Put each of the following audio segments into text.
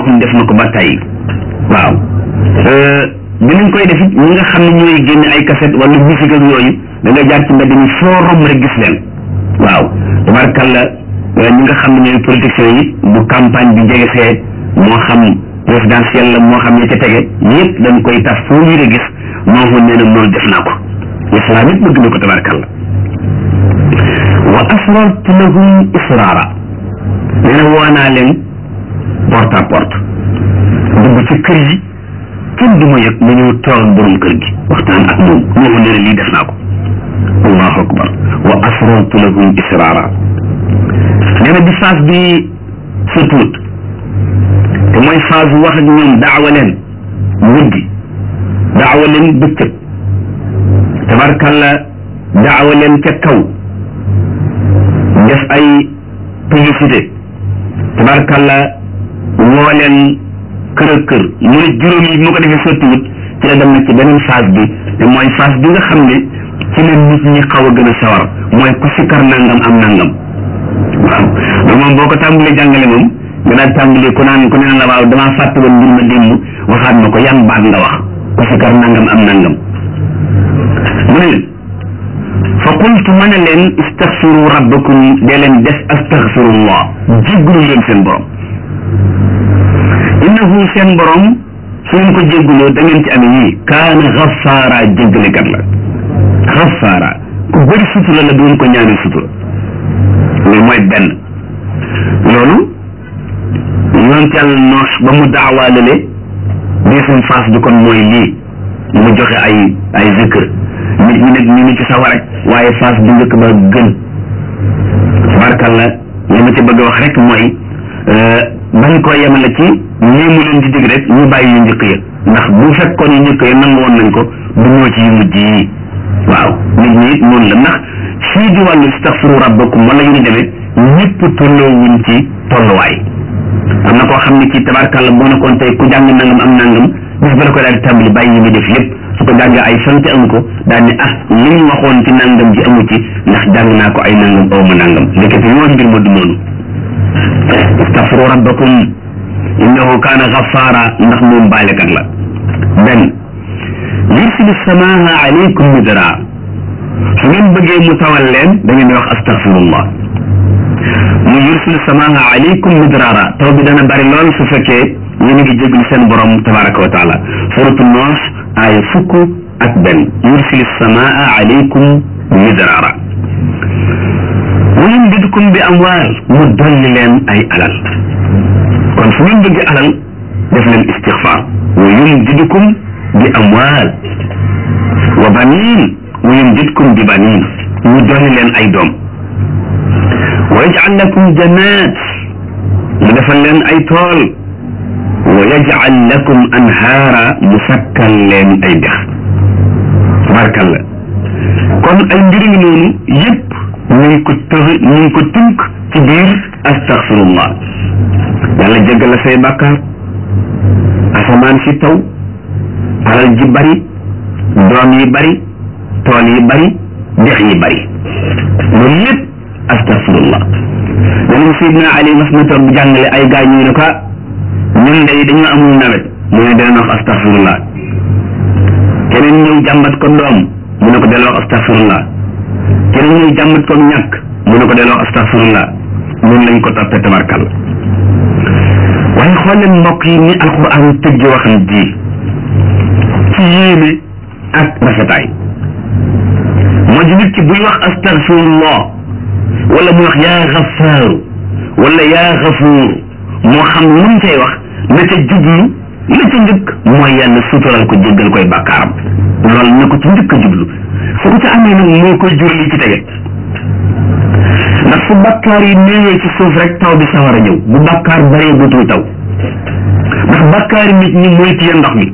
xam def na ko ba tey waaw dinañ koy def it ñi nga xam ne ñooy génne ay cassette wala musique ak yooyu da ngay jaar ci mbedd mi foo romb rek gis leen waaw tabarkalla ñi nga xam ne ñooy politiciens yi bu campagne bi jege see moo xam présidentiel la moo xam ne ca tege yëpp dañ koy tas foo ñu gis moo ko nee na loolu def naa ko islam it bëgg na ko tabarkalla wa asrartu lahum israara nee na woo naa leen porte à porte dugg ci kër yi kenn du ma yëg ma ñëw toog ak borom kër gi waxtaan ak moom moo ko nee na lii def naa ko allahu akbar wa asrartu lahum israara nee na bi phase bi surtout te mooy phase wax ak ñoom daawa leen guddi daawa leen bëccëg tabarkalla daawa leen ca kaw def ay publicité tabarkalla woo leen kër ak kër mu ne juróom yi mu ko defee sottiwut ci la dem na ci beneen phase bi te mooy phase bi nga xam ne ci la nit ñi xaw a gën a sawar mooy ku sikkar nangam am nangam waaw loolu moom boo ko tàmbalee jàngale moom nga daal tàmbalee ku naan ku ne la waaw damaa fàtte woon mbir ma démb waxaat ma ko yan baat nga wax ku sikkar nangam am nangam mu ne leen fa qultu ma ne leen istaghfiru rabbakum dee leen def astaghfirullah jéggulu leen seen borom innahu seen borom su ngeen ko jégguloo da ngeen ci amee yii kaana xafaara jéggalekat la xafaara ku bëri sutura la doon ko ñaanee sutura loolu mooy benn loolu yonent yàlla noox ba mu daawaalalee deuxième phase bi kon mooy lii mu joxe ay ay zikr nit ñi nag ñu ngi ci sawar rek waaye phase bu njëkk ba gën tabarkalla li ma ci bëgg a wax rek mooy bañ koo yemale ci ñii mu leen di dig rek ñu bàyyi yu njëkk ya ndax bu fekkoon yu njëkk ya nangu woon nañ ko du ñoo ci yu mujj yi waaw nit ñi it noonu la ndax fii di wàllu istaghfiru rabbakum wala yu ñu demee ñëpp tolloowuñ ci tolluwaay am na koo xam ne ci tabarkalla boo nekkoon tey ku jàng nangam am nangam bis ba la ko daal di tàmbali bàyyi yi muy def yëpp su ko jàngee ay sant amu ko daal ni ah li ñu waxoon ci nangam ji amu ci ndax jàng naa ko ay nangam aw ma nangam ndekete yoon mbir ma du noonu istaghfiru rabbakum innahu kaana ghaffara ndax moom baalekat la benn yursilu samaaha alaykum midraa su ngeen bëggee mu tawal leen da ngeen di wax astaghfirullah mu yursilu samaaha alaykum midraara taw bi dana bari lool su fekkee yéen a ngi jéglu seen borom tabaraka wa taala suratu noox aaya fukk ak benn yursilu samaa alaykum midraara wa yumdidkum bi amwaal mu dolli leen ay alal kon su ngeen bëgg alal def leen istixfaar wa yumdidkum bi amwaal wa baniin wa yumdidkum bi baniin mu dolli leen ay doom wa yajcal lakum jannaat mu defal leen ay tool wa yajcal lakum anhaara mu sakkal leen ay dex tabarkalla kon ay mbir ngi noonu yëpp ñu ngi ko tëx ñu ngi ko tënk ci biir astaghfirullah yàlla jéggal la say bàkkaar asamaan si taw alal ji bari doom yi bari tool yi bari dex yi bari loolu yëpp astaghfirullah danañ Seydina Ali mas na toog di jàngale ay gaa ñu ne ko ñun day dañoo amul nawet mu ne dana wax astaghfirullah keneen ñëw jàmbat ko doom mu ne ko delloo astaghfirullah keneen ñëw jàmbat ko ñàkk mu ne ko delloo astaghfirullah ñun lañ ko toppee tabarkal waaye xool leen mbokk yi ni alquran tëgg waxam ji ci yéene ak rafetaay moo di nit ki buy wax astaghfirullah wala muy wax yaa xafaaru wala yaa xafuur moo xam lu mu cay wax na ca jublu la ca njëkk mooy yàlla sutural ko jéggal koy bàkkaaram loolu na ko ci njëkk a jublu su ko ca amee nag moo koy jur li ci tege ndax fu bàkkaar yi néewee ci suuf rek taw bi sawar a ñëw bu bàkkaar baree butul taw ndax bàkkaari nit ñi mooy téye ndox mi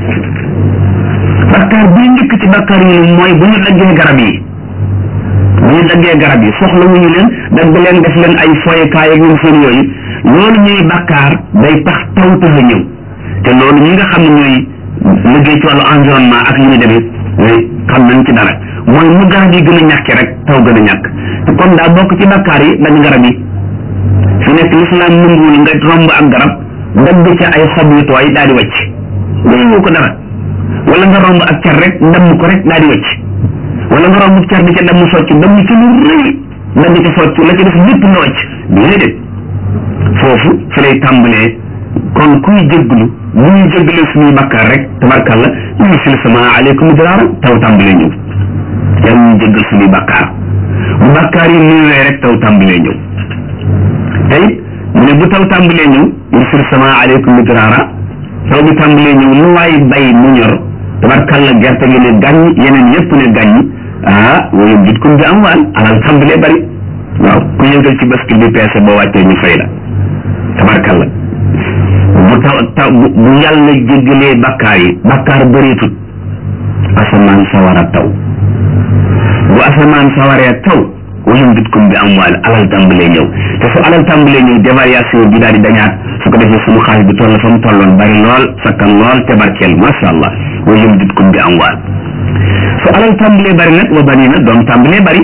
bàkkaar bi njëkk ci bàkkaar yi mooy bu ñu daggee garab yi bu ñu daggee garab yi soxla wuñu leen dagg leen def leen ay foyekaay ak ñoom seen yooyu loolu ñuy bàkkaar day tax taw tax a ñëw te loolu ñi nga xam ne ñooy liggéey ci wàllu environnement ak yu ñu demee xam nañ ci dara mooy mu garab yi gën a ñàkk rek taw gën a ñàkk te kon daa bokk ci bàkkaar yi dagg garab yi fi nekk lislaam nanguwul nga romb ak garab dagg ca ay xob yu tooy daal di wàcc doyoo ko dara wala nga romb ak car rek damm ko rek daal di wàcc wala nga romb car di ca damm socc damm ci lu rëy dagg ca socc la ca def lépp nga wàcc déedéet foofu fi lay tàmbalee kon kuy jégglu bu ñuy jéggalee suñuy bakkaar rek tabarkalla ñu sil sama aleykum diraara taw tàmbalee ñëw yàlla ñu jéggal suñuy bakkaar bu bakkaar yi néewee rek taw tàmbalee ñëw tey mu ne bu taw tàmbalee ñëw yursil sama aleykum midraara taw bi tàmbalee ñëw lu waay bay mu ñor tabarkalla gerte gi ne gàññ yeneen yëpp ne gàññ ah wala jit kum bi am waal alal tàmbalee bari waaw ku yëngal ci bascule bi peese boo wàccee ñu fay la tabarkalla bu taw taw bu yàlla jéggalee bakkaar yi bakkaar bëreetut asamaan sawar a taw bu asamaan sawaree taw wayum bitkum bi am waal alal tàmbalee ñëw te su alal tàmbalee ñëw dévariation bi daal di dañaat su ko defee suñu xaalis bi toll fa mu tolloon bari lool sakkan lool te barkeel masha allah wayum bitkum bi am waal su alal tàmbalee bari nag wa bani na doom tàmbalee bari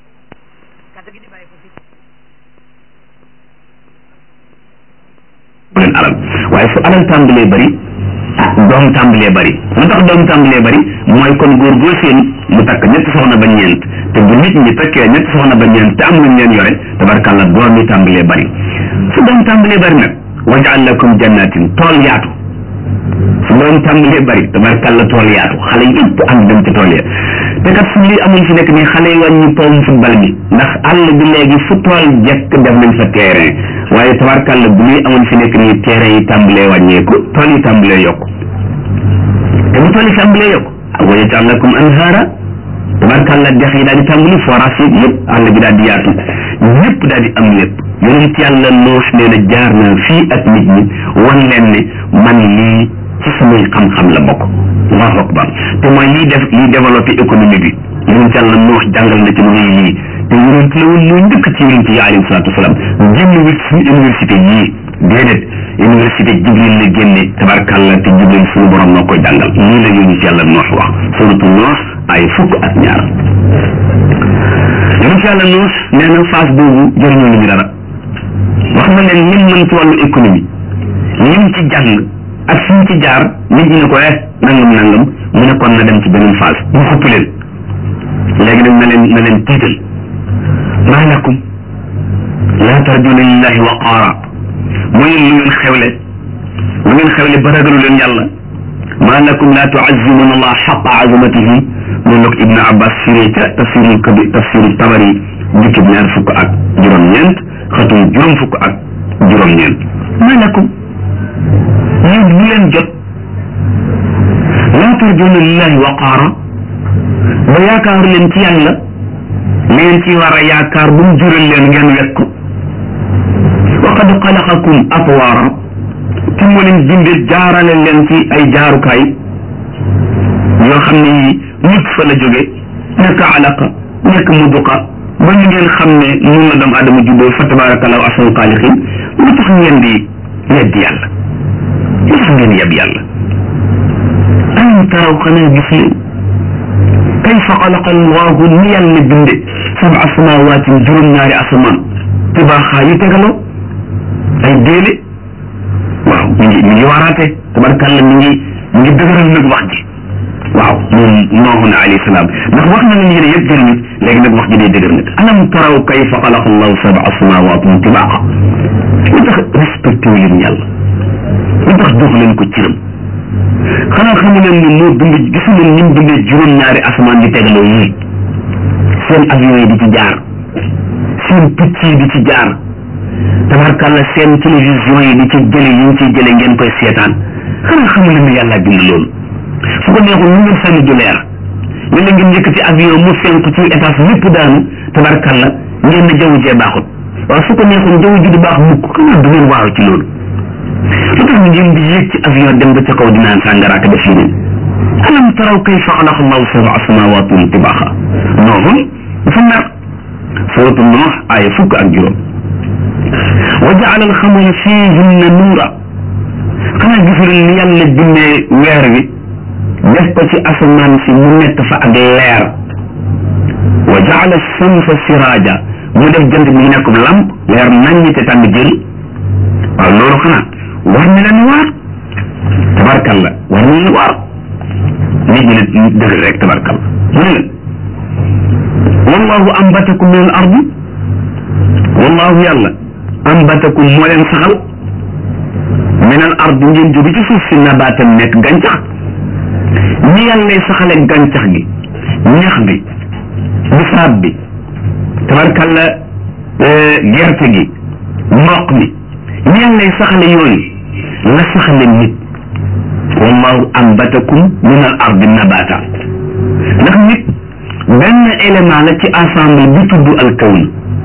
bu leen alal waaye su alal tàmbalee bari doom tàmbalee bari lu tax doom tàmbalee bari mooy kon góor goo seen mu takk ñetti soxna ba ñeent te bu nit ñi takkee ñetti soxna ba ñeent te am luñ leen yore tabarkàlla doom yi tàmbalee bari su doom tàmbalee bari nag wajal lakum jannatin tool yaatu su doom tàmbalee bari tabarkàlla tool yaatu xale yëpp ànd dem ci tool ya te kat su lii amul fi nekk nii xale yi wàññi powum football bi ndax àll bi léegi fu tool jekk def nañ fa terrain waaye tabarkàlla bu lii amul fi nekk nii terrain yi tàmbalee wàññeeku tool yi tàmbalee yokku te bu tool yi tàmbalee yokku wa yaj'al lakum anhaara tabarkàlla dex yi daal di tàmbali forage yi yëpp àll bi daal di yaatu ñëpp daal di am lépp yonent yàlla Nuux nee na jaar na fii ak nit ñi wan leen ne man lii ci samay xam-xam la bokk allahu akbar te mooy lii def lii développé économie bi yonent yàlla Nuux jàngal na ci mu ngi lii te yonent la woon moo njëkk ci yonent yi alayhi salaatu wasalaam génn wit suñu université yii déedéet université jibril la génne tabarkàlla te jibril suñu borom moo koy jàngal lii la yonent yàlla Nuux wax suratu Nuux ay fukk ak ñaar yonent yàlla Nuux nee na phase boobu jëriñoo ñu dara wax na leen lim mën ci wàllu économie lim ci jàng ak fi mu ci jaar nit ñi ne ko eh nangam nangam mu ne kon na dem ci beneen phase mu xupp leen léegi nag na leen na leen tiital maa lakum laa tarjuna lillahi waqaara mooy lu ngeen xewle lu ngeen xewle ba ragalu leen yàlla maa lakum laa tuazimuna allah xaqa azamatihi noonu la ko ibnu abbas firee ca tafsirul kabi tafsirul tabari jukkib ñaar fukk ak juróom-ñeent xatum juróom fukk ak juróom-ñeent maa lakum yéen bu leen jot laa tarjuna lillahi waqaara ba yaakaar leen ci yàlla li ngeen ci war a yaakaar bu mu jural leen ngeen wekk ko wa qad xalaqakum atwaara te moo leen bindee jaarale leen ci ay jaarukaay yoo xam ne yi nit fa la jóge nekk alaqa nekk muduqa ba ñu ngeen xam ne nun la doomu adama juddoo fa tabarakallahu ahsanul xaaliqin lu tax ngeen di yeddi yàlla lu tax ngeen yeb yàlla alam taraw xanaa gis leen kayfa xalaqa allahu ni yàlla binde sab'a samawaatin juróom-ñaari asamaan tibaaxaa yu tegaloo ay déele waaw mi ngi mi ngi waaraate tabarkàlla mi ngi mi ngi dëgëral nag wax ji waaw moom nooxu na alayhi salaam ndax wax na leen yéene yëpp jëriñu léegi nag wax ji day dëgër nag alam taraw kayfa xalaqa allahu sab'a samawaatin tibaaxa lu tax respecté wu leen yàlla lu tax jox leen ko ciram xanaa xamu leen ni moo bind gisu leen ni mu bindee juróom-ñaari asamaan di tegaloo yii seen avion yi di ci jaar seen picc yi di ci jaar tabarkàlla seen télévision yi di ci jële yi ñu ciy jële ngeen koy seetaan xanaa xamu leen ni yàlla bind loolu su ko neexul lu ngeen sànni du leer wala ngeen njëkk ci avion mu fenk ci étage lépp daanu tabarkàlla ngeen ne jaww jee baaxut waaw su ko neexul jaww ji du baax mukk xanaa du ngeen waaw ci loolu lu tax ngeen di yéeg ci avion dem ba ca kaw di naan sàngara ak def yeneen alam taraw kayfa xalaqa allahu sab'a samawaatin tibaaxa nooxun dafa mer suratu noox aaya fukk ak juróom wa jaala alxamara fiihinna nuura xanaa gisuleen ni yàlla bindee weer wi def ko ci asamaan si mu nekk fa ak leer wa jaala samsa siraaja mu def jant bi nekk lamp leer naññ te tàng jël waaw loolu xanaa war na leen waar tabarkalla war na leen waar nit ñi ne dëgg rek tabarkalla mu ne leen wallahu ambatakum min al ardi wallahu yàlla ambatakum moo leen saxal min al ardi ngeen jóge ci suuf si nabaatam nekk gàncax ni yàlla saxale gàncax gi ñax bi bisaab bi tabarkalla gerte gi mboq mi ni yàlla saxale yooyu la saxale nit wallahu ambatakum min al ardi nabata ndax nit benn élément la ci ensemble bi tudd al kawn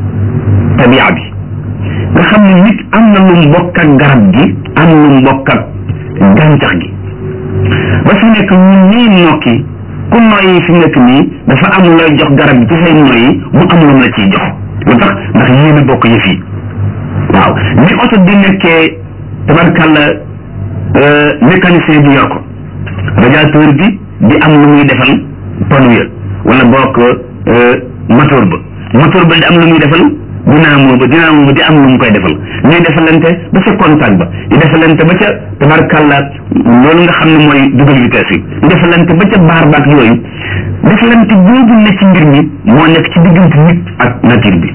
tabia bi nga xam ne nit am na lu mbokk ak garab gi am lu mbokk ak gàncax gi ba fi nekk ñun ñii nokki ku noyyi fi nekk nii dafa am looy jox garab gi ci say noyyi mu am lu la ciy jox lu tax ndax yéen a bokk yëf yi waaw ni oto di nekkee tabarkàlla mécanicien bi yor ko radiateur bi di am lu muy defal pneu wala bokk moteur ba moteur ba di am lu muy defal dynamo ba dynamo ba di am lu mu koy defal ñuy defalante ba ca contact ba di defalante ba ca tabarkàlla loolu nga xam ne mooy dugal vitesse yi di defalante ba ca baar baak yooyu defalante boobu ne ci mbir mi moo nekk ci diggante nit ak nature bi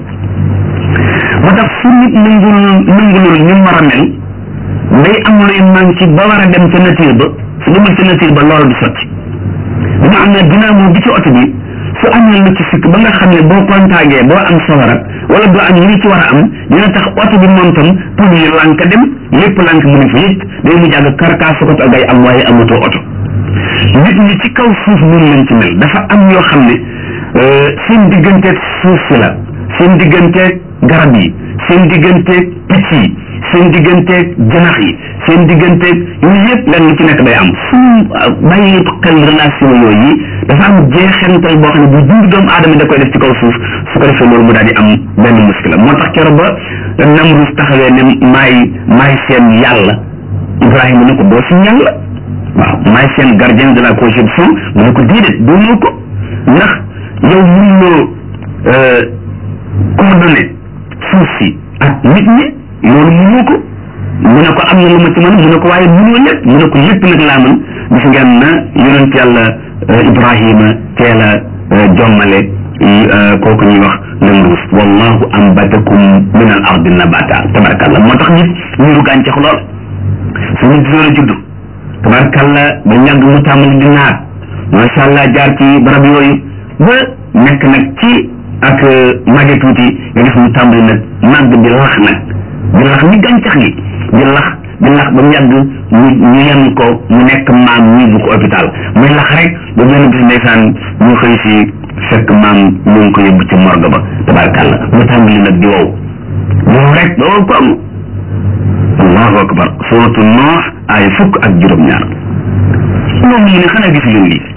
moo tax fu nit nangul nangulul ni mu war a mel day am luy manqué ba war a dem ca nature ba su demul ca nature ba loolu du sotti dina am na dynamo bi ci oto bi su amee lu ci sikk ba nga xam ne boo contagee boo am sawara wala doo am yi ci war a am dina tax oto bi moom tam pour yi lànk dem lépp lànk mu ne fa yëpp day mu jàgg karkaas ko ngay am waaye amatoo oto nit ñi ci kaw suuf noonu lañ ci mel dafa am yoo xam ne seen digganteeg suuf si la seen digganteeg garab yi seen digganteeg picc yi seen digganteeg janax yi seen digganteeg yooyu yëpp lenn lu ci nekk day am suñu bàyyi xel relation yooyu yi dafa am jeexantal boo xam ne bu dund doomu aadama da koy def ci kaw suuf su ko defee loolu mu daal di am benn muskila moo tax keroog ba Namrus taxawee ne maay maay seen yàlla Ibrahima ne ko doo suñu yàlla waaw maay seen gardien de la conception mu ne ko déedéet doonoo ko ndax yow mënuloo coordonné suuf si ak nit ñi loolu mënoo ko mu ne ko am na lu ma ci mën mu ne ko waaye mënoo lépp mu ne ko lépp nag laa mën gis ngeen na yonent yàlla Ibrahima teel a jommale kooku ñuy wax Namrus wallahu ambatakum min al ardi nabata tabarakallah moo tax nit niru gàncax lool su nit door a judd tabarkalla ba ñàgg mu tàmbali di naat macha allah jaar ci barab yooyu ba nekk nag ci ak mage tuuti nga gis mu tàmbali nag màgg di lax nag di lax ni gàncax gi di lax di lax ba mu yàgg ñu ñu yenn ko mu nekk maam ñu bu ko hôpital muy lax rek ba benn bis ndeysaan ñu xëy si fekk maam ñu ngi ko yóbbu ci morgue ba tabarkalla mu tàmbali nag di wow di wow rek ba wow ko am allahu akbar suratu noox ay fukk ak juróom-ñaar moom mu ne xanaa gis leen lii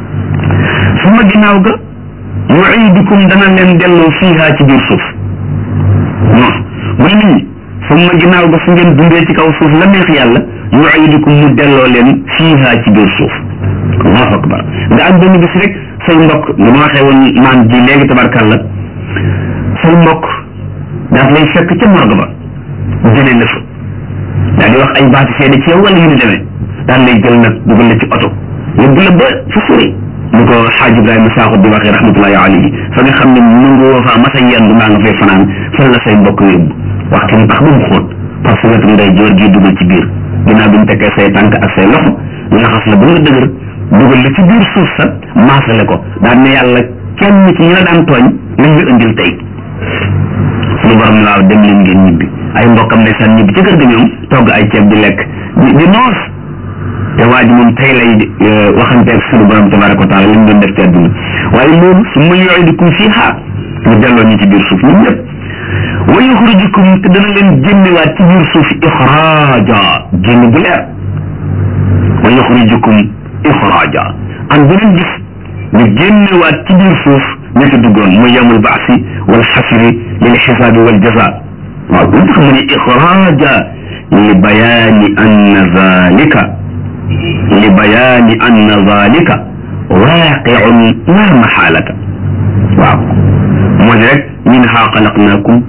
su ma ginnaaw ga yuidukum dana leen delloo fiiha ci biir suuf non mu ne nit ñi su ma ginnaaw ga su ngeen dundee ci kaw suuf la neex yàlla yuidukum mu delloo leen fiiha ci biir suuf allahu akbar nga am benn bis rek say mbokk li ma waxee woon maam ji léegi tabarkàlla say mbokk daaf lay fekk ca morgue ba jëlee la fa daal di wax ay baati seede ci yow wala yu ñu demee daal lay jël nag dugal la ci oto yóbbu la ba fa sori ni ko xaaj Ibrahima Sakho di waxee rahmatullahi alayhi fa nga xam ne nangu woo faa masa yendu mbaa nga fay fanaan fan la say mbokk yóbbu waxtu mu tax ba mu xóot parce que wetu nday joor gi dugal ci biir ginnaaw bi mu tekkee say tànk ak say loxo laxas la ba nga dëgër dugal la ci biir suuf sa maasale ko daan ne yàlla kenn ci ñi la daan tooñ lañ ñu indil tey suñu borom ne waaw dem leen ngeen ñibbi ay mbokkam ne san ñibbi ci kër ga ñoom togg ay ceeb di lekk di di noos te waa ji moom tey lay waxanteeg suñu borom tabaraka wa taala li ñu doon def ci àdduna waaye loolu su ma yuidukum fiiha ñu delloo ñu ci biir suuf ñun ñëpp wa yuxrijukum te dana leen génnewaat ci biir suuf ixraaja génn bu leer wa yuxrijukum ixraaja am beneen gis ñu génnewaat ci biir suuf ña ci duggoon muy yamul baasi wal xasri lil xisaabi wal jaza waaw lu tax mu ne ixraaja li bayaani anna zalika li bayaani anna zalika waaqiun la maxaalata waaw moo di rek minha xalaqnaakum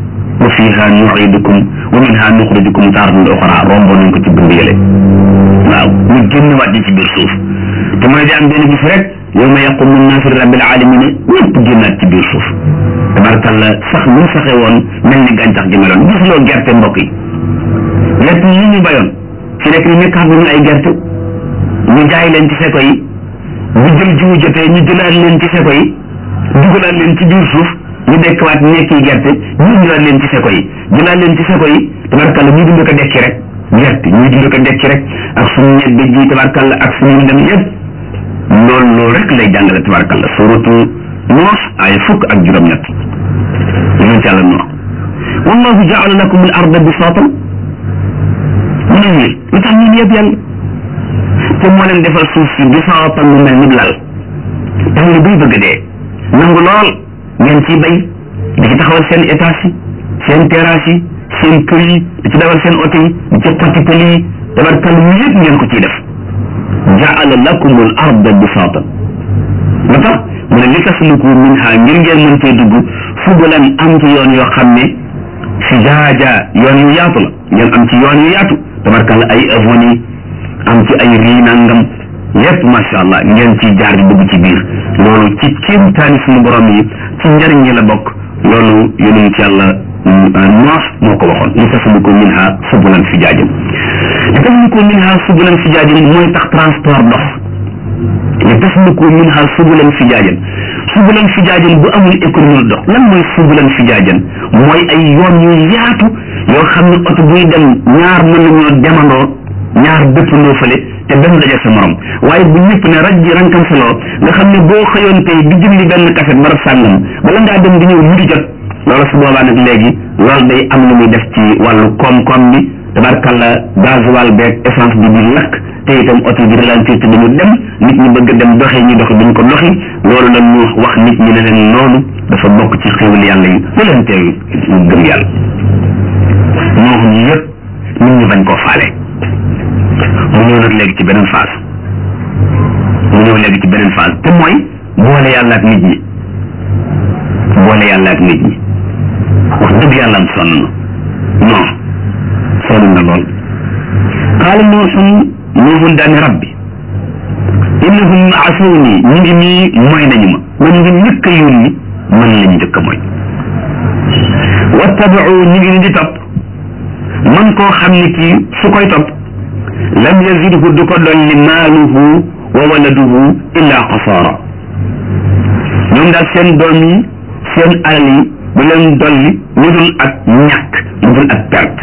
wa fiha nuidukum wa minha nuxrijukum taaratan uxra romboon nañ ko ci bind yële waaw ñu génn waat ñi ci biir suuf te mooy di am benn bis rek yawma yaqumu nnaasu li rabbil alamina ñëpp génnaat ci biir suuf tabarkalla sax mu saxe woon mel ni gàncax gi meloon gis loo gerte mbokk yi gerte yi ñu bayoon fi nekk ni nekkaat nañu ay gerte ñu jaay leen ci seko yi bu jël jiwu jotee ñu jëlaat leen ci seko yi dugalaat leen ci biir suuf ñu dekkwaat nekki gerte ñu indiwaat leen ci seko yi jëlaat leen ci seko yi tabarkalla ñu dund ko dekki rek gerte ñuy dund ko dekki rek ak suñu ñebbe ji tabarkalla ak suñu dem yëpp loolu loolu rek lay jàngale tabarkalla suratu Nuux ay fukk ak juróom-ñett ñu ci yàlla Nuux wallahu jaala lakum al arda bisaatan mu ne ñii lu tax ñun yëpp yàlla te moo leen defal suuf si bisaatan mu mel ni lal tax ni buy bëgg dee nangu lool ngeen ciy bay di ci taxawal seen étage yi seen terrasse yi seen kër yi di ci dawal seen oto yi di ci xotti pël yi tabarkal mu yëpp ngeen ko ciy def jaala lakum al arda bisaatan lu tax mu ne li tasluku minha ngir ngeen mën cee dugg fubulan am ci yoon yoo xam ne fijaaja yoon yu yaatu la ngeen am ci yoon yu yaatu tabarkalla ay avenue am ci ay rii nangam lépp macha allah ngeen ci jaar di dugg ci biir loolu ci kéemtaani suñu borom yi ci njëriñ yi la bokk loolu yonent ci yàlla noox moo ko waxoon li tasluku minha subulan fijaajan li tasluku minha subulan fijaajan mooy tax transport dox li tasluku minha subulan fijaajan subulan fijaajan bu amul économie dox lan mooy subulan fijaajan mooy ay yoon yu yaatu yoo xam ne oto buy dem ñaar mën nañoo demandoo ñaar dëppandoo fële te benn daje sa morom waaye bu ñëpp ne raj ji rankam saloo nga xam ne boo xëyoon tey di jëndi benn kaset barab sàngam bala ngaa dem di ñëw mu di jot loolu su boobaa nag léegi loolu day am lu muy def ci wàllu koom-koom bi tabarkalla gasoil beeg essence bi di lakk te itam oto bi ralentir te dañu dem nit ñi bëgg dem doxee ñi doxi duñ ko doxi loolu la ñu wax nit ñi ne leen loolu dafa bokk ci xéwal yàlla yi lu leen teew ñu gëm yàlla moo xam yëpp nit ñi bañ koo faale mu ñëw nag léegi ci beneen phase mu ñëw léegi ci beneen phase te mooy boole yàlla ak nit ñi boole yàlla ak nit ñi wax dëgg yàlla am sonn na non sonn na lool qaala nuuxun nuuxun daani rabbi innahum asawni ñu ngi nii mooy nañu ma man ngi njëkk a yónni man la ñu njëkk a mooy wattabau ñu ngi ni di topp man koo xam ne kii su koy topp lam yazidhu du ko dolli maaluhu wa waladuhu illa xasaara ñoom daal seen doom yi seen alal yi du leen dolli lu dul ak ñàkk lu dul ak perte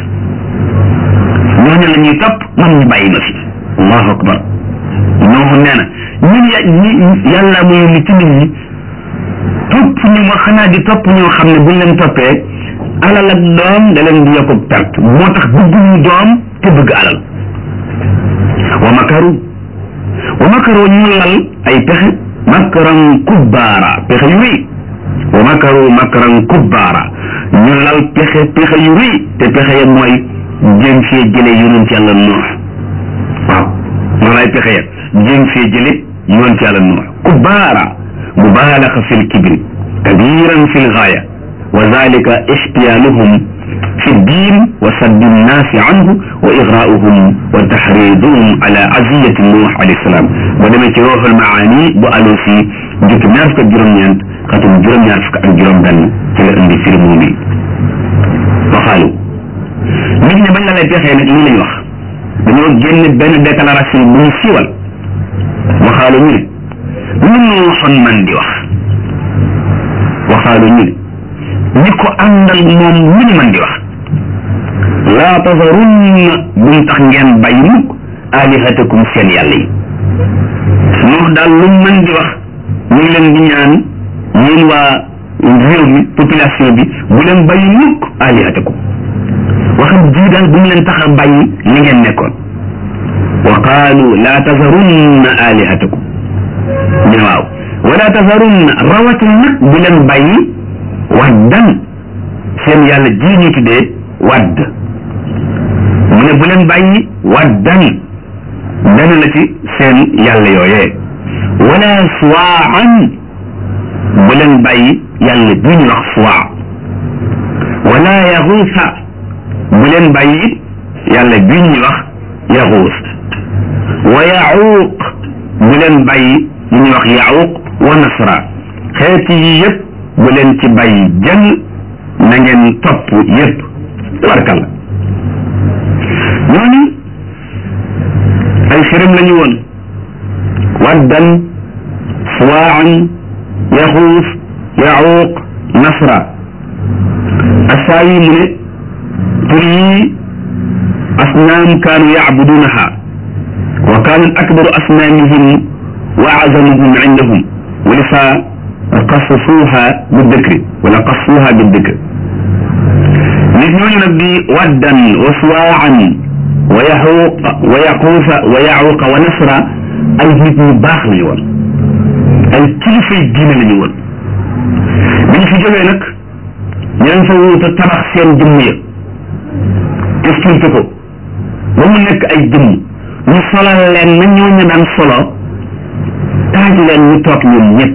ñooñu la ñuy topp man ñu bàyyi ma fi allahu akbar nooxu nee na ñun ya ñi yàlla muy ni ci nit ñi topp ñu ma xanaa di topp ñoo xam ne buñ leen toppee alal ak doom da leen di yokku perte moo tax bëgguñu doom te bëgg alal wa makaru wa makaru ñu lal ay pexe makaran kubbaara pexe yu rëy wa makaru makaran kubbaara ñu lal pexe pexe yu rëy te pexe ya mooy jéem fee jële yonent yàlla noox waaw loolu ay pexe ya jéem fee jële yonent yàlla noox kubbaara mubaalaxa fi lkibri kabiran fi lgaaya wa dalika ixtiyaaluhum fi ddin wa saddi nnaasi anhu wa igraauhum wa taxriduhum ala aziyati nuux alayhi salaam boo demee ci ruuxul maani bu alusi jukki ñaar fukk ak juróom-ñeent xatum juróom-ñaar fukk ak juróom-benn ci la indi firi moom yi waxaalu nit ñi bañ la lay pexee nag lii lañ wax dañoo génn benn déclaration bu ñu siiwal waxaalu ñu ne lu nuuxoon man di wax waxaalu ñu ne ñi ko àndal moom lu ñu mën di wax laa tasarunna buñ tax ngeen bàyyi mukk alihatakum seen yàlla yi nuux daal lu mën di wax ñu ngi leen di ñaan yéen waa réew mi population bi bu leen bàyyi mukk alihatakum waxam ji daal bu mu leen tax a bàyyi li ngeen nekkoon wa qaalu laa tasarunna alihatakum ñu ne waaw wala tasarunna rawatina nag bu leen bàyyi waddan seen yàlla ji ñu tuddee wadd mu ne bu leen bàyyi waddan benn la ci seen yàlla yooyee wala suwaan bu leen bàyyi yàlla ji ñu wax suwaa wala yaxuusa bu leen bàyyi it yàlla bii ñuy wax yaxuus wa yaxuuq bu leen bàyyi ñu ñuy wax yaxuuq wa nasra xeeti yi yëpp bu leen ci bàyyi jël na ngeen topp yëpp tabarkalla ñooñu ay xërëm lañu woon waddan suwaan yaxuus yaxuuq nasra asaayi mu ne tur yi asnaam kaanu yacbudunaha wa kaanat akbaru asnaamihim wa azamuhum indahum wa lisa qassasuuha biddikri wala qassuuha biddikri nit ñooñu nag di waddan wa suwaan wa yaxuuq wa yaquusa wa yacuuqa wa nasra ay nit ñu baax lañu woon ay kilifay diine lañu woon bi ñu fi jógee nag ñeneen fa wuuta tabax seen jëmm ya expliqué ko ba mu nekk ay jëmm ñu solal leen na ñooñu daan solo taaj leen ñu toog ñoom ñëpp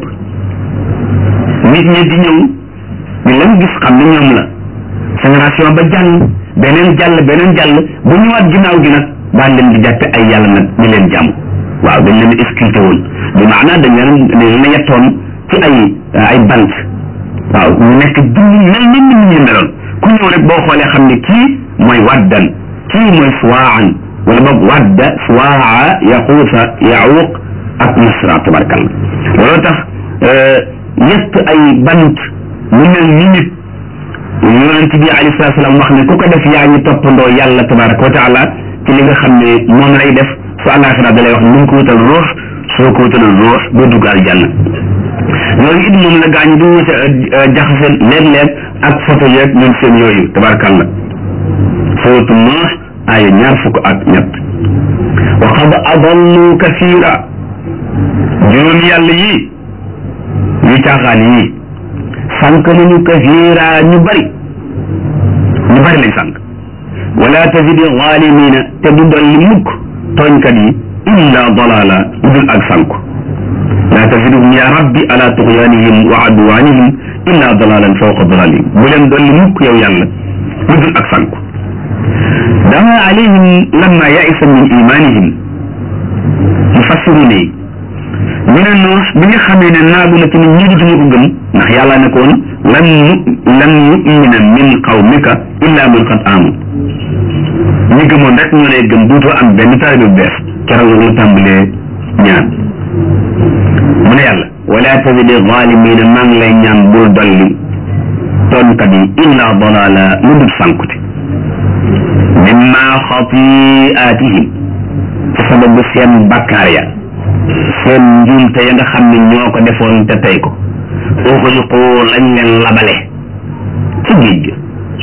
nit ñi di ñëw ñu leen gis xam ne ñoom la génération ba jàll beneen jàll beneen jàll bu ñëwaat ginnaaw gi nag daan leen di jàppe ay yàlla nag ñu leen jàmm waaw dañ leen expliqué woon bi maanaa dañ leen dañ leen yettoon ci ay ay bant waaw ñu nekk jëmm mel ni nit ñi meloon ku ñëw rek boo xoolee xam ne kii mooy waddan kii mooy suwaan wala boog wadda suwaa yaxuusa yaxuuq ak nasra tabarkalla looloo tax yett ay bant mu mel ni nit yonent bi alayhi salaatu salaam wax ne ku ko def yaa ngi toppandoo yàlla tabaraka wa taala ci li nga xam ne moom lay def su àllaaxira da lay wax nu ko wutal ruux soo ko wutal ruux doo dugg aljanna loolu it moom la gaañu du wute jaxase léeg-léeg ak photo yeeg ñoom seen yooyu tabarkalla suratu Nuux aaya ñaar fukk ak ñett wa qad adallu kasira juróom yàlla yii yu caaxaan yii sànq nañu kasira ñu bari ñu bari lañ sànq wala tazidi zalimina te du dolli mukk tooñkat yi illa dalala lu dul ak sànku la taziduhum ya rabbi ala tuxyanihim wa adwanihim illa dalalan fawqa dalalihim bu leen dolli mukk yow yàlla lu dul ak sànku dama alayhim lamma yaisa min imanihim mufassiruna yi ñu ne noos bi nga xamee ne naagu na ci ne ñii duñu ko gëm ndax yàlla ne koon lan nu lan yumina min qawmika illa man qad aamanu ñi gëmoon rek ñoo lay gëm duutoo am benn taalibe bu bees keroog la tàmbalee ñaan mu ne yàlla wala tazidi zalimina maa ngi lay ñaan bul dolli tooñkat yi illa dalala lu dul sànkute mimma xatiatihim ci sababu seen bakkaar ya seen njuumte ya nga xam ne ñoo ko defoon te tey ko uxriqu lañ leen labale ci géej gi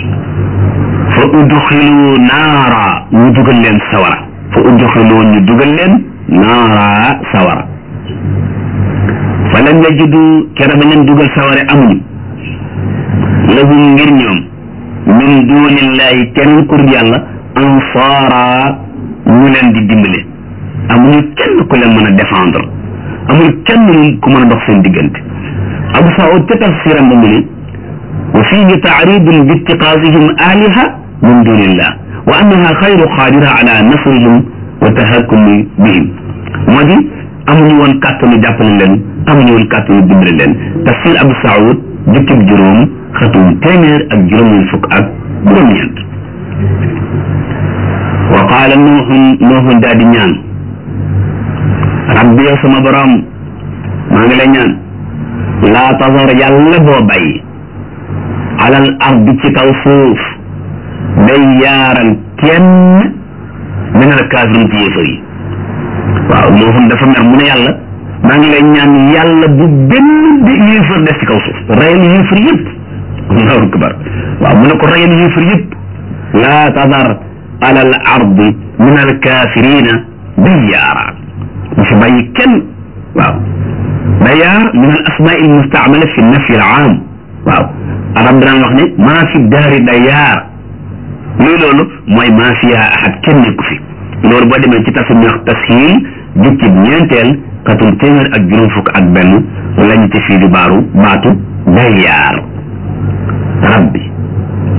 fa udxilu naara ñu dugal leen sawara fa udxilu ñu dugal leen naara sawara fa lam yajidu kera ba leen dugal saware amuñu lahum ngir ñoom min dunillahi keneen kur yàlla ansaara ñu leen di dimbale amuñu kenn ku leen mën a défendre amuñu kenn ku mën a dox seen diggante abu saud ca tafsiram ba mu ne wa fihi taaridun bi ittiqaasihim aliha min dunillah wa annaha xayru qaadira ala nasrihim wa tahakkumi bihim moo di amuñu woon kàttanu jàppale leen amuñu woon kàttanu dimbale leen tafsir abu saud jukkib juróom xatum téeméer ak juróom fukk ak juróom-ñeent wa qaala nuuxun nuuxun daal di ñaan rabbi yow sama borom maa ngi lay ñaan laa tazar yàlla boo bàyyi alal ardi ci kaw suuf day yaaral kenn min al kaafirin ci yéefar yi waaw nuuxun dafa mer mu ne yàlla maa ngi lay ñaan yàlla bu benn bi yéefar des ci kaw suuf rayal yéefar yëpp allahu akbar waaw mu ne ko rayal yéefar yëpp laa tazar alal ardi min al kaafirina dayyaara bu fi bàyyi kenn waaw dayyaar min al asmaa al mustaamala fi nafi al aam waaw arab daan wax ne maa fi daari dayyaar luy loolu mooy maa fiha ahad kenn nekku fi loolu boo demee ci tasu ñax tashiil jukkib ñeenteel xatum téeméer ak juróom fukk ak benn lañ ci fii di baaru baatu dayyaar rabbi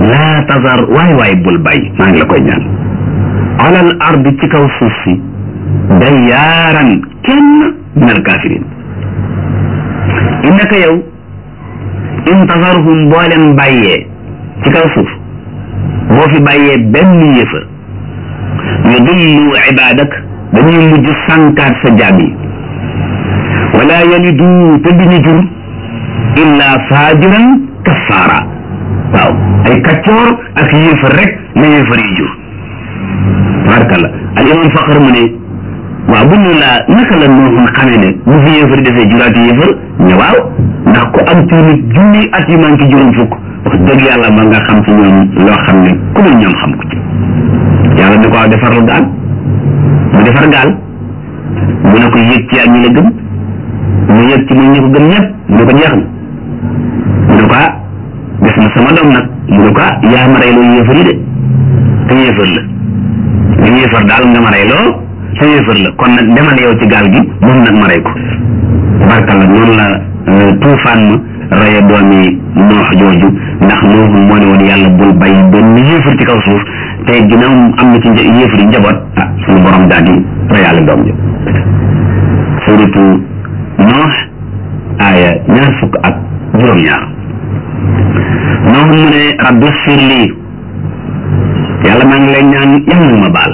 laa tazar waay waay bul bàyyi maa ngi la koy ñaan alal ard ci kaw suuf si dayyaaran kenn min al kafirin innaka yow in tazarhum boo leen bàyyee ci kaw suuf boo fi bàyyee benn yëfër yudillu ibadak dañuy mujj sànkaat sa jaam yi wala yalidu te duñu jur illa faajiran kaffaara waaw ay kaccoor ak yéefar rek la yéefar yi jur tabarkalla al imam faqar mu ne waaw bu ñu laa naka la nooxun xamee ne bu fi yéefar defee juraati yéefar ñu waaw ndax ku am ci nit junni at yu man ci juróom fukk wax dëgg yàlla ma nga xam ci ñoom loo xam ne ku dul ñoom xam ko ci yàlla ne ko waaw defar la gaal mu defar gaal mu ne ko yëg ci ak ñi la gëm mu yëg ci muy ñi ko gëm ñëpp mu ne ko jeex na mu ne ko ah des na sama doom nag mu ne ko ah yaa ma reyloo yéefar yi de te yéefar la nga yéefar daal nga ma reyloo te yéefar la kon nag demal yow ci gaal gi moom nag ma rey ko tabarkalla noonu la tuufaan ma reye doomi noox jooju ndax nooxul moo ne woon yàlla bul bàyyi benn yéefar ci kaw suuf te ginnaaw am na ci yéefar yi njaboot ah suñu borom daal di reyaale doom ji suratu noox aaya ñaar fukk ak juróom-ñaar noox mu ne rabbi xfir lii yàlla maa ngi lay ñaan yàlla na ma baal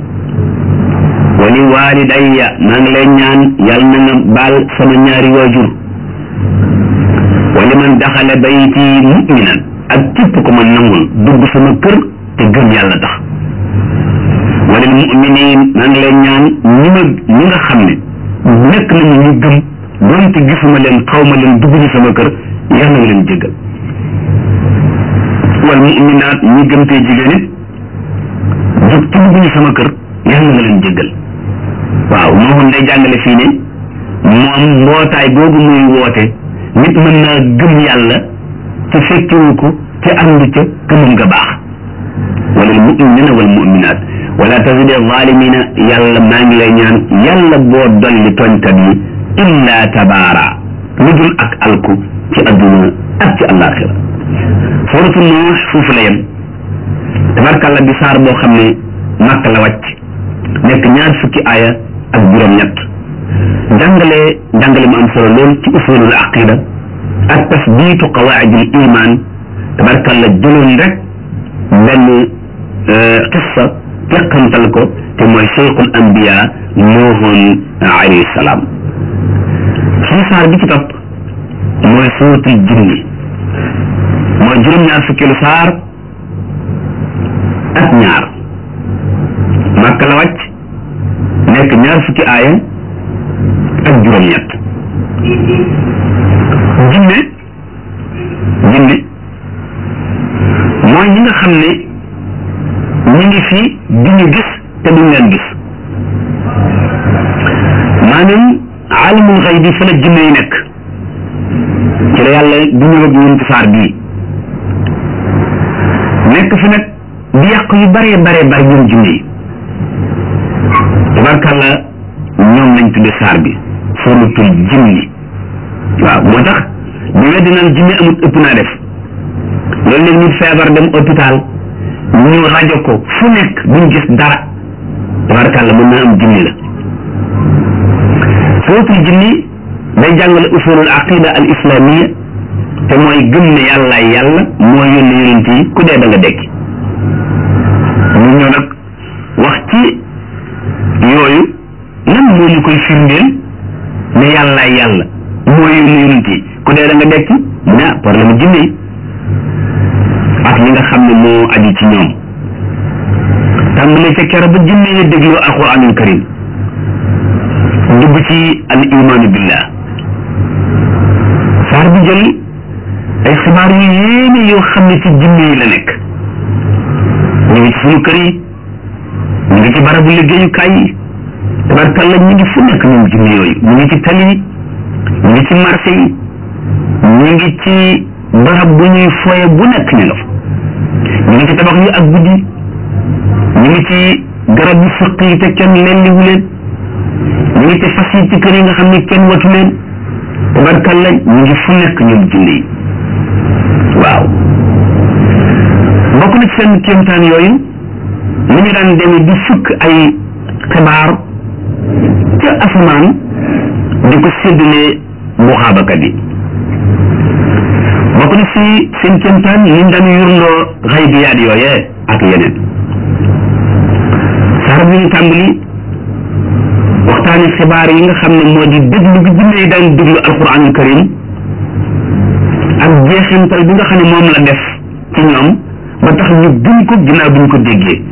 wali walidayya maa ngi lay ñaan yàlla na nga baal sama ñaari waajur wali man daxale bayti muminan ak képp ko ma nangul dugg sama kër te gëm yàlla tax walil muminin maa ngi lay ñaan ñi ma ñi nga xam ne nekk nañu ñu gëm donte gisuma leen xaw ma leen dugg ñu sama kër yàlla nga leen jéggal wal muminaat ñi gëm tey jigéen it jóg ci dugg ñu sama kër yàlla nga leen jéggal waaw moo day jàngale fii ne moom mbootaay googu muy woote nit mën naa gëm yàlla te fekkewu ko te ànd ca gëmum nga baax wala al muminina wal muminat wala tazide zalimina yàlla maa ngi lay ñaan yàlla boo dolli tooñkat yi illa tabaara lu dul ak alku ci adduna ak ci àllaaxira suratu nuux foofu la yem tabarkàlla di saar boo xam ne màkk la wàcc nekk ñaar fukki aaya ak juróom-ñett jàngale jàngale mu am solo lool ci usulul aqida ak tasbiitu qawaidil iman tabarkàlla jëloon rek benn qissa teqantal ko te mooy cheikhul anbiya nuuhun alayhi salaam suñu saar bi ci topp mooy suuratul jinni mooy juróom-ñaar fukkeelu saar ak ñaar màkk la wàcc nekk ñaar fukki aaya ak juróom-ñett jinne jinne mooy ñi nga xam ne ñi ngi fi di ñu gis te duñ leen gis maanaam alimul xëy bi fa la jinne yi nekk ci la yàlla du ñëw ak ñun ci saar bii nekk fi nag di yàq yu bare bare bare ñoom jinne yi tabarkàlla ñoom lañ tudde saar bi suratul jinni waaw moo tax bi weddi naan jinne amut ëpp naa def loolu léegi nit feebar dem hôpital ñu rajo ko fu nekk duñ gis dara tabarkàlla mën naa am jinni la suratul jinni day jàngale usulul aqida al islamia te mooy gëm ne yàllaay yàlla moo yónni yonent yi ku dee da nga dekki ñu ñëw nag wax ci yooyu lan moo ñu koy firndeel ne yàllaay yàlla moo yónni yonent yi ku dee da nga dekki mu ne problème jinne yi ak li nga xam ne moo aju ci ñoom tàmbale ca kero ba jinne yi dégloo alquranul karim dugg ci al imaanu billah saar bi jël ay xibaar yu yéene yoo xam ne ci jinne yi la nekk ñu ngi ci suñu kër yi ñu ngi ci barabu liggéeyukaay yi tabarkalla ñu ngi fu nekk ñoom jinne yooyu ñu ngi ci tali yi ñu ngi ci marché yi ñu ngi ci barab bu ñuy foye bu nekk ñu nga fa ñu ngi ci tabax yi ak guddi ñu ngi ci garab yu sëq yi te kenn lelliwu leen ñu ngi ci fas yi ci kër yi nga xam ne kenn watu leen tabarkalla ñu ngi fu nekk ñoom jinne yi waaw bokk na ci seen kéemtaan yooyu ni ñu daan demee di fukk ay xibaar ca asamaan di ko séddalee buxaabakat yi bokk na ci seen kéemtaan ni ñu daan yurndoo xaybiyaat yooyee ak yeneen saar bi ñu tàmbali waxtaani xibaar yi nga xam ne moo di déglu gi jinne yi daan déglu alquranul karim ak jeexintal bi nga xam ne moom la def ci ñoom ba tax ñu gëm ko ginnaaw bi ñu ko déggee